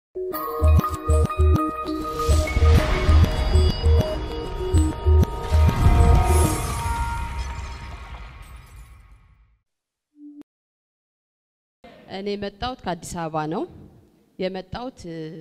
እኔ የመጣሁት ከአዲስ አበባ ነው። የመጣሁት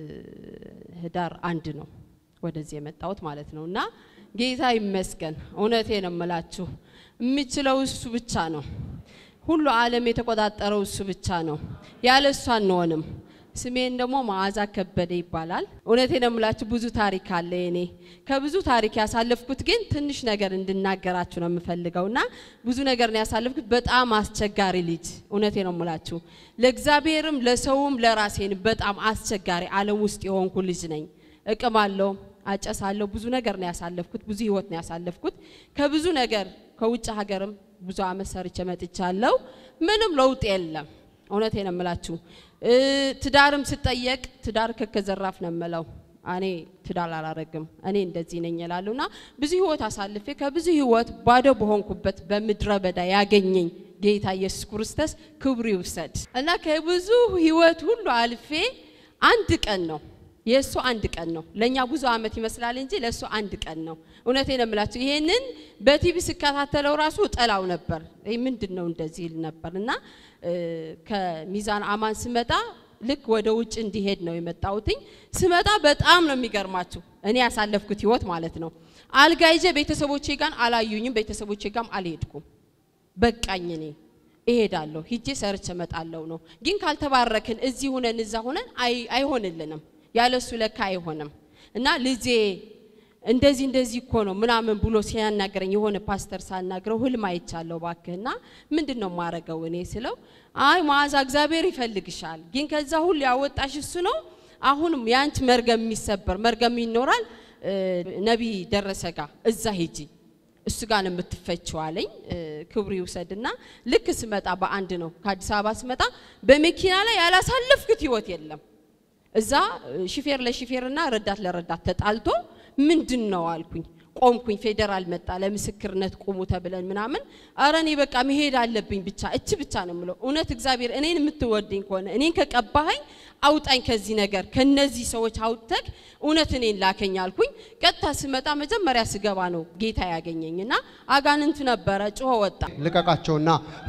ህዳር አንድ ነው ወደዚህ የመጣሁት ማለት ነው። እና ጌታ ይመስገን፣ እውነቴ ነው የምላችሁ፣ የሚችለው እሱ ብቻ ነው። ሁሉ ዓለም የተቆጣጠረው እሱ ብቻ ነው። ያለ እሱ አንሆንም። ስሜን ደግሞ መዓዛ ከበደ ይባላል። እውነቴ ነው የምላችሁ ብዙ ታሪክ አለ የኔ። ከብዙ ታሪክ ያሳለፍኩት ግን ትንሽ ነገር እንድናገራችሁ ነው የምፈልገው እና ብዙ ነገር ነው ያሳለፍኩት። በጣም አስቸጋሪ ልጅ እውነቴ ነው የምላችሁ ለእግዚአብሔርም ለሰውም ለራሴን በጣም አስቸጋሪ ዓለም ውስጥ የሆንኩ ልጅ ነኝ። እቅማለሁ፣ አጨሳለሁ። ብዙ ነገር ነው ያሳለፍኩት። ብዙ ህይወት ነው ያሳለፍኩት። ከብዙ ነገር ከውጭ ሀገርም ብዙ አመት ሰርቼ መጥቻለሁ። ምንም ለውጥ የለም። እውነቴ ነው የምላችሁ። ትዳርም ስጠየቅ ትዳር ከከዘራፍ ነው የምለው። እኔ ትዳር አላረግም እኔ እንደዚህ ነኝ ይላሉና ብዙ ህይወት አሳልፌ ከብዙ ህይወት ባዶ በሆንኩበት በምድረ በዳ ያገኘኝ ጌታ ኢየሱስ ክርስቶስ ክብሩ ይውሰድ እና ከብዙ ህይወት ሁሉ አልፌ አንድ ቀን ነው የእሱ አንድ ቀን ነው። ለእኛ ብዙ አመት ይመስላል እንጂ ለእሱ አንድ ቀን ነው። እውነቴ ነው የምላችሁ። ይሄንን በቲቪ ስከታተለው ራሱ ጠላው ነበር። ይህ ምንድን ነው እንደዚህ ይል ነበር እና ከሚዛን አማን ስመጣ ልክ ወደ ውጭ እንዲሄድ ነው የመጣሁትኝ። ስመጣ በጣም ነው የሚገርማችሁ እኔ ያሳለፍኩት ህይወት ማለት ነው። አልጋ ይዤ ቤተሰቦቼ ጋር አላዩኝም፣ ቤተሰቦቼ ጋርም አልሄድኩም። በቃኝ እኔ እሄዳለሁ ሂጄ ሰርቼ እመጣለሁ ነው። ግን ካልተባረክን እዚህ ሁነን እዛ ሁነን አይሆንልንም። ያለሱ ለካ አይሆንም እና ልጄ እንደዚህ እንደዚህ እኮ ነው ምናምን ብሎ ሲያናገረኝ የሆነ ፓስተር ሳናግረው ህልም አይቻለሁ ባክህና ምንድን ነው ማረገው እኔ ስለው አይ መዓዛ እግዚአብሔር ይፈልግሻል ግን ከዛ ሁሉ ያወጣሽ እሱ ነው አሁንም የአንቺ መርገም የሚሰበር መርገም ይኖራል ነቢይ ደረሰ ጋ እዛ ሂጂ እሱ ጋር ነው የምትፈችው አለኝ ክብሩ ይውሰድና ልክ ስመጣ በአንድ ነው ከአዲስ አበባ ስመጣ በመኪና ላይ ያላሳለፍኩት ህይወት የለም እዛ ሹፌር ለሹፌርና ረዳት ለረዳት ተጣልቶ ምንድን ነው አልኩኝ። ቆምኩኝ። ፌዴራል መጣ ለምስክርነት ቁሙ ተብለን ምናምን። አረ እኔ በቃ መሄድ አለብኝ ብቻ እች ብቻ ነው የምለው። እውነት እግዚአብሔር እኔን የምትወደኝ ከሆነ እኔን ከቀባኸኝ አውጣኝ ከዚህ ነገር ከነዚህ ሰዎች አውጥተክ እውነት እኔን ላከኝ አልኩኝ። ቀጥታ ስመጣ መጀመሪያ ስገባ ነው ጌታ ያገኘኝ እና አጋንንት ነበረ ጮሆ ወጣ። ልቀቃቸውና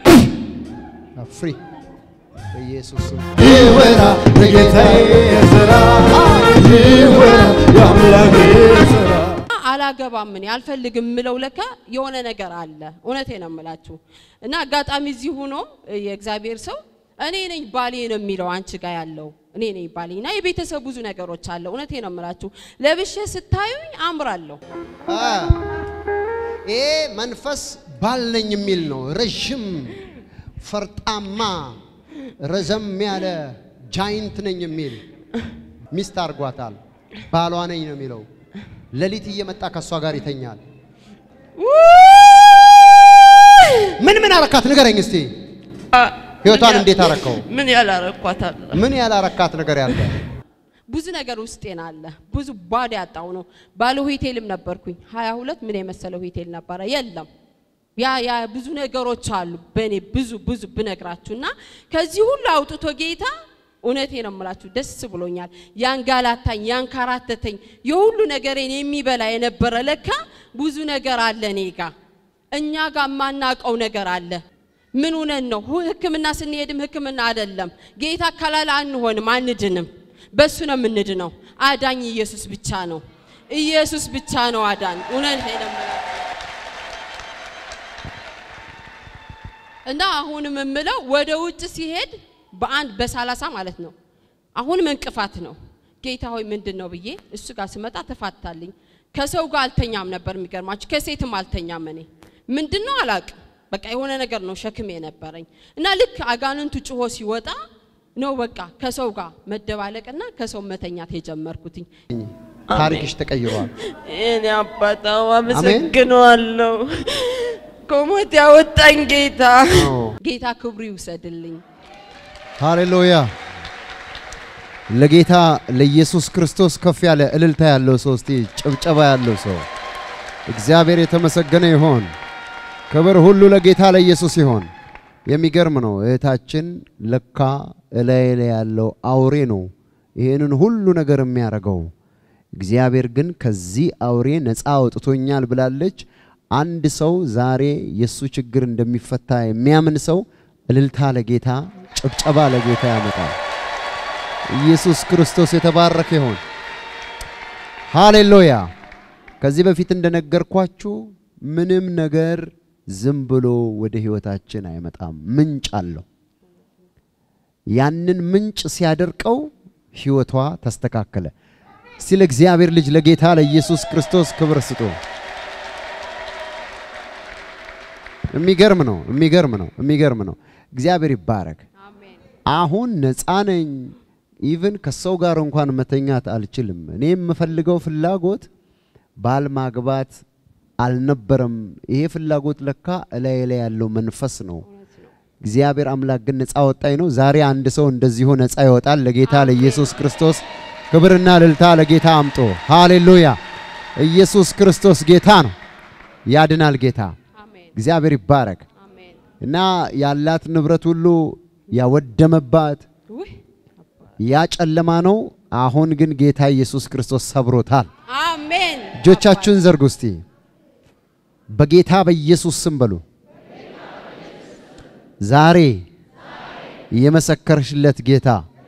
ፍሪ በኢየሱስ ስም ይወራ የጌታዬ ስራ ይወራ የአምላኬ ስራ አላገባም እኔ አልፈልግም የምለው ለካ የሆነ ነገር አለ። እውነቴ ነው የምላችሁ እና አጋጣሚ እዚህ ሆኖ የእግዚአብሔር ሰው እኔ ነኝ ባሌ ነው የሚለው አንቺ ጋር ያለው እኔ ነኝ ባሌ እና የቤተሰብ ብዙ ነገሮች አለ። እውነቴ ነው የምላችሁ ለብሼ ስታዩኝ አምራለሁ። ይሄ መንፈስ ባል ነኝ የሚል ነው። ረዥም ፈርጣማ ረዘም ያለ ጃይንት ነኝ የሚል ሚስት አድርጓታል። ባሏ ነኝ ነው የሚለው። ሌሊት እየመጣ ከእሷ ጋር ይተኛል። ምን ምን አረካት ንገረኝ እስቲ። ህይወቷን እንዴት አረከው? ምን ያላረኳት አለ ምን ያላረካት ነገር ያለ? ብዙ ነገር ውስጤን አለ። ብዙ ባዶ ያጣው ነው። ባለ ሆቴልም ነበርኩኝ። ሀያ ሁለት ምን የመሰለ ሆቴል ነበረ የለም ያ ያ ብዙ ነገሮች አሉ በእኔ ብዙ ብዙ ብነግራችሁ እና ከዚህ ሁሉ አውጥቶ ጌታ እውነቴ ነው የምላችሁ ደስ ብሎኛል። ያንጋላታኝ ያንካራተተኝ የሁሉ ነገሬን የሚበላ የነበረ ለካ ብዙ ነገር አለ እኔ ጋ እኛ ጋር የማናውቀው ነገር አለ። ምን ሆነን ነው ሕክምና ስንሄድም ሕክምና አይደለም ጌታ ካላለ አንሆንም፣ አንድንም። በሱ ነው የምንድነው። አዳኝ ኢየሱስ ብቻ ነው። ኢየሱስ ብቻ ነው አዳኝ። እውነቴ ነው የምላችሁ እና አሁንም የምለው ወደ ውጭ ሲሄድ በአንድ በሰላሳ ማለት ነው። አሁንም እንቅፋት ነው። ጌታ ሆይ ምንድን ነው ብዬ እሱ ጋር ስመጣ ተፋታልኝ። ከሰው ጋር አልተኛም ነበር የሚገርማችሁ፣ ከሴትም አልተኛም። እኔ ምንድን ነው አላቅም፣ በቃ የሆነ ነገር ነው ሸክም የነበረኝ እና ልክ አጋንንቱ ጭሆ ሲወጣ ነው በቃ ከሰው ጋር መደባለቅና ከሰው መተኛት የጀመርኩትኝ። ታሪክሽ ተቀይሯል። እኔ አባታው አመሰግነዋለሁ። ከሞት ያወጣኝ ጌታ ጌታ ክብሩ ይውሰድልኝ። ሃሌሉያ! ለጌታ ለኢየሱስ ክርስቶስ ከፍ ያለ እልልታ ያለው ሰው እስቲ ጭብጨባ ያለው ሰው እግዚአብሔር የተመሰገነ ይሆን። ክብር ሁሉ ለጌታ ለኢየሱስ ይሆን። የሚገርም ነው። እህታችን ለካ እላይ ላይ ያለው አውሬ ነው ይህንን ሁሉ ነገር የሚያደርገው እግዚአብሔር ግን ከዚህ አውሬ ነፃ አውጥቶኛል ብላለች። አንድ ሰው ዛሬ የእሱ ችግር እንደሚፈታ የሚያምን ሰው እልልታ ለጌታ ጭብጨባ ለጌታ ያመጣል። ኢየሱስ ክርስቶስ የተባረከ ይሁን። ሃሌሉያ። ከዚህ በፊት እንደነገርኳችሁ ምንም ነገር ዝም ብሎ ወደ ህይወታችን አይመጣም። ምንጭ አለው። ያንን ምንጭ ሲያደርቀው ህይወቷ ተስተካከለ። እስቲ ለእግዚአብሔር ልጅ ለጌታ ለኢየሱስ ክርስቶስ ክብር ስጡ። የሚገርም ነው፣ የሚገርም ነው፣ የሚገርም ነው። እግዚአብሔር ይባረክ። አሜን አሁን ነፃ ነኝ። ኢቭን ከሰው ጋር እንኳን መተኛት አልችልም። እኔ የምፈልገው ፍላጎት ባል ማግባት አልነበረም። ይሄ ፍላጎት ለካ እላይ ላይ ያለው መንፈስ ነው። እግዚአብሔር አምላክ ግን ነፃ ወጣኝ ነው። ዛሬ አንድ ሰው እንደዚሁ ነፃ ይወጣል። ለጌታ ለኢየሱስ ክርስቶስ ክብርና እልልታ ለጌታ አምጦ። ሃሌሉያ! ኢየሱስ ክርስቶስ ጌታ ነው፣ ያድናል ጌታ። አሜን እግዚአብሔር ይባረክ አሜን እና ያላት ንብረት ሁሉ ያወደመባት ውይ ያ ጨለማ ነው። አሁን ግን ጌታ ኢየሱስ ክርስቶስ ሰብሮታል። አሜን እጆቻችሁን ዘርጉ እስቲ በጌታ በኢየሱስ ስም በሉ። ዛሬ የመሰከርሽለት ጌታ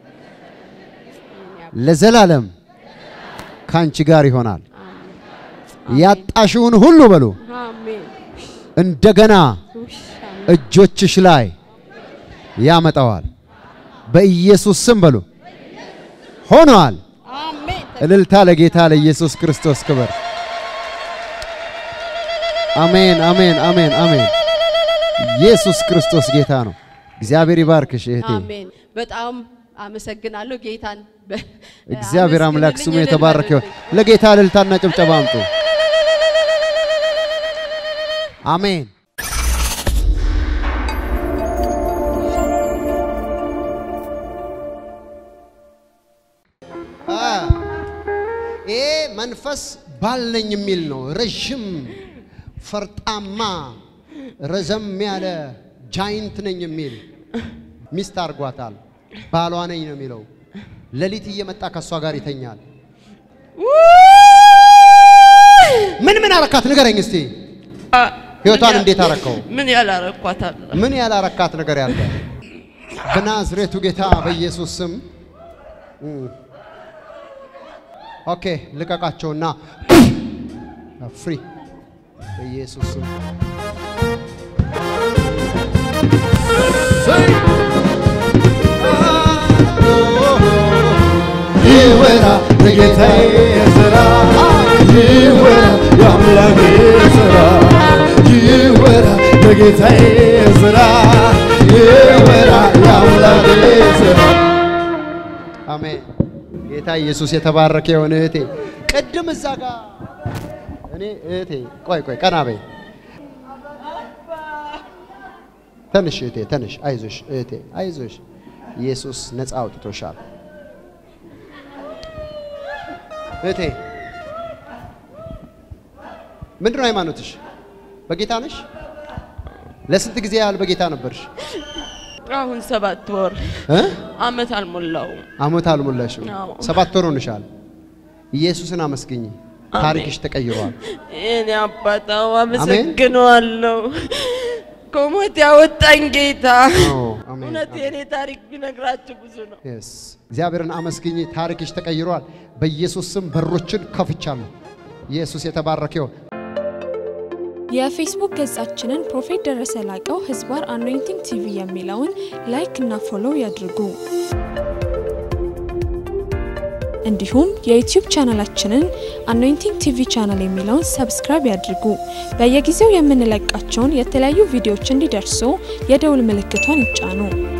ለዘላለም ካንቺ ጋር ይሆናል። ያጣሽውን ሁሉ በሉ አሜን እንደገና ውይ አሜን እጆችሽ ላይ ያመጣዋል። በኢየሱስ ስም በሉ ሆኗል። አሜን እልልታ ለጌታ ለኢየሱስ ክርስቶስ ክብር። አሜን፣ አሜን፣ አሜን፣ አሜን። ኢየሱስ ክርስቶስ ጌታ ነው። እግዚአብሔር ይባርክሽ እህቴ። አሜን በጣም አመሰግናለሁ ጌታን በ- እግዚአብሔር አምላክ ስሙ አመስግኑልኝ፣ የተባረከ ይሁን። እልል ለጌታ እልልታና ጭብጨባ አምጡ። አሜን። አ ይሄ መንፈስ ባል ነኝ የሚል ነው። ረዥም ፈርጣማ ረዘም ያለ ጃይንት ነኝ የሚል ሚስት አድርጓታል። ባሏ ነኝ ነው የሚለው። ሌሊት እየመጣ ከእሷ ጋር ይተኛል። ምን ምን አረካት ንገረኝ እስቲ። ህይወቷን እንዴት አረከው? ምን ያላረኳታል? ምን ያላረካት ነገር ያለ? በናዝሬቱ ጌታ በኢየሱስ ስም እም። ኦኬ ልቀቃቸውና ፍሪ በኢየሱስ ስም ይወራ የጌታዬ ስራ ይወራ የአምላኬ ስራ ይወራ የጌታዬ ስራ ይወራ የአምላኬ ስራ አሜን። ጌታ ኢየሱስ የተባረከ የሆነ እህቴ ቅድም እዛ ጋር እኔ እህቴ ቆይ ቆይ ቀና በይ ተንሽ እህቴ ተንሽ አይዞሽ እህቴ አይዞሽ ኢየሱስ ነፃ አውጥቶሻል እህቴ ምንድን ነው ሃይማኖትሽ በጌታ ነሽ ለስንት ጊዜ ያህል በጌታ ነበርሽ አሁን ሰባት ወር እ አመት አልሞላውም። አመት አልሞላሽም አዎ። ሰባት ወር ሆንሻል ኢየሱስን አመስግኝ ታሪክሽ ተቀይሯል እኔ አባታው አመሰግነዋለሁ። ከሞት ያወጣኝ ጌታ። አዎ፣ አሜን፣ እውነት አሜን። የኔ ታሪክ ቢነግራችሁ ብዙ ነው። Yes። እግዚአብሔርን አመስግኝ ታሪክሽ ተቀይሯል በኢየሱስ ስም በሮችን ከፍቻለሁ ኢየሱስ የተባረከ ይሁን የፌስቡክ ገጻችንን ፕሮፌት ደረሰ ላቀው ህዝባር አኖይንቲንግ ቲቪ የሚለውን ላይክ እና ፎሎው ያድርጉ። እንዲሁም የዩቲዩብ ቻናላችንን አኖይንቲንግ ቲቪ ቻናል የሚለውን ሰብስክራይብ ያድርጉ። በየጊዜው የምንለቃቸውን የተለያዩ ቪዲዮዎች እንዲደርሱ የደውል ምልክቷን ይጫኑ።